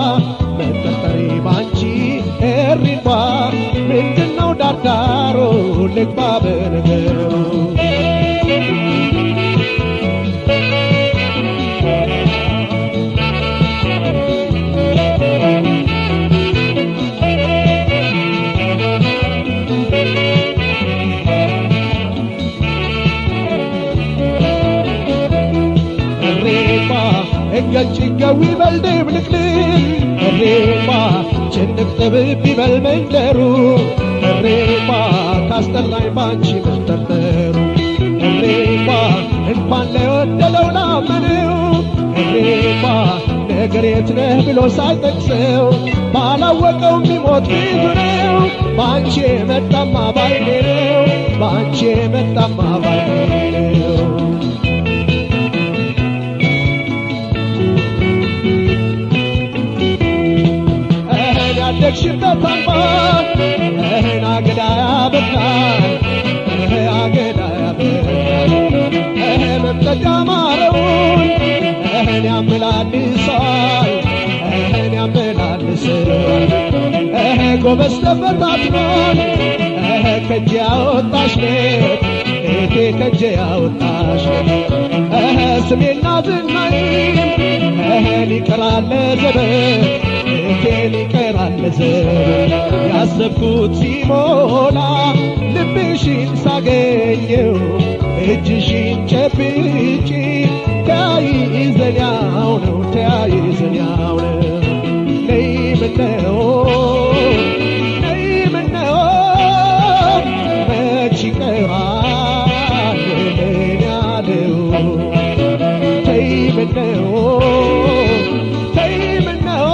መጠርጠሬ ባንቺ እሪቷ ምንድነው ዳርዳሮ ልግባ በነገሩ እሬማ እገጭገው ይበል ድብልቅልቅ እሬማ ጭንቅ ጥብብ ይበል መንደሩ እሬማ ካስጠላኝ ባንቺ መጠርጠሩ እሬማ እንኳን ለወደለው ላመነው እሬማ ነገር የት ነህ ብሎ ሳይጠቅሰው ባላወቀው የሚሞት ብዙ ነው ባንቺ የመጣማ ባይኔ ነው ባንቺ የመጣማ ባይኔ ነው እህን ያደግሽበት አምባ እህን አገዳ ያበቃል እህ አገዳ ያበቃል እህ መምጠጫ ማረውን እህን ያመላልሳል እህን ያመላልሳል እህ ጎበዝ ተፈታትኗል እህ ከእጄ ያወጣሽ ለት እቴ ከእጄ ያወጣሽ እህ ስሜና ዝናይም እህን ይቀራል ዘበት እቴን ይቀራል ዘበት ያሰብኩት ሲሞላ ልብሽን ሳገኘው እጅሽን ጨብጬ ተያይዘኛው ነው ተያይዘኛው ነው ነይ ምነው ነይ ምነው መች ይቀራል ምን ያለው ተይ ምነው ተይ ምነው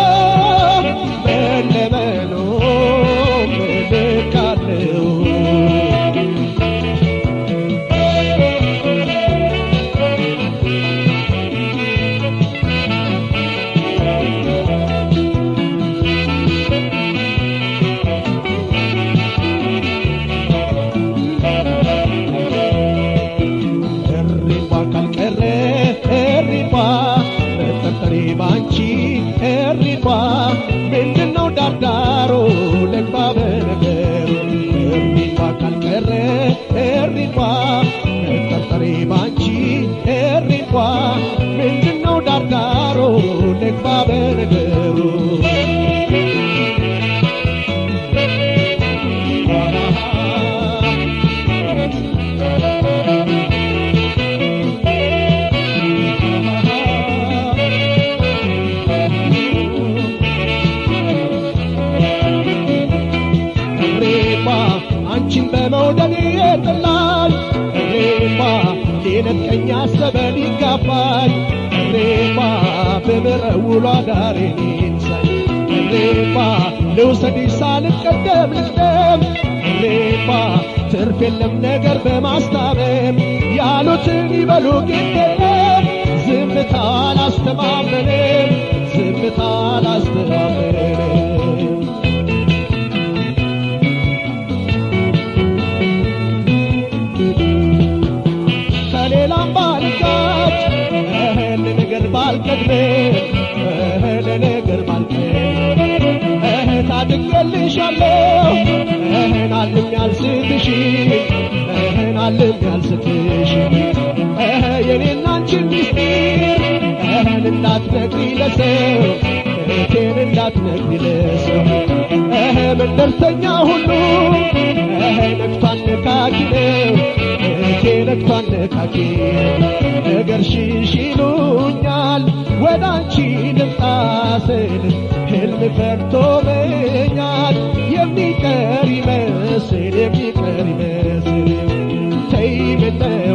መለመኑ ምልካለው እሪባ ካልቀረ እሪባ መጠርጠሬ ባንቺ እሪባ ምንድነው ዳርዳሮ ልግባ በነገሩ እሪባ ካልቀረ እሪባ መጠርጠሬ ባንቺ እሪባ ምንድነው ዳርዳሮ ልግባ በነገሩ እሬማ አንቺን በመውደድ የጥላል እሬማ ሊነጥቀኝ አሰበ ሊጋባል እሬማ በምረውሏ ዳሬ ሳይ እሬማ ልውሰድሽ ሳልቀደም ልቅደም እሬማ ትርፍ የለም ነገር በማስታመም ያሉትን ይበሉ ግድ የለም ዝምታ አላስተማመንም ዝምታ አላስተማመንም ከሌላም ባልጋጭ እህል ነገር ባልቀድም እህል ነገር ባልቀድም እህ ታድጌልሻለሁ እህን አልም ያልስትሽ እህን አልም ያልስትሽ እህ የኔና አንቺን ሚስጢር እህን እንዳትነግሪ ለሰው እህቴን እንዳትነግሪ ለሰው እህ መንደርተኛ ሁሉ እህ ነግቷን ነካኪ ነው እህቴ ነግቷን ነካኪ ነገር ሽሽ ይሉኛል ወደ አንቺ ልምጣ ስል ህልም ፈርቶብኛል የሚቀር ይመስል የሚቀር ይመስል ተይ ምነው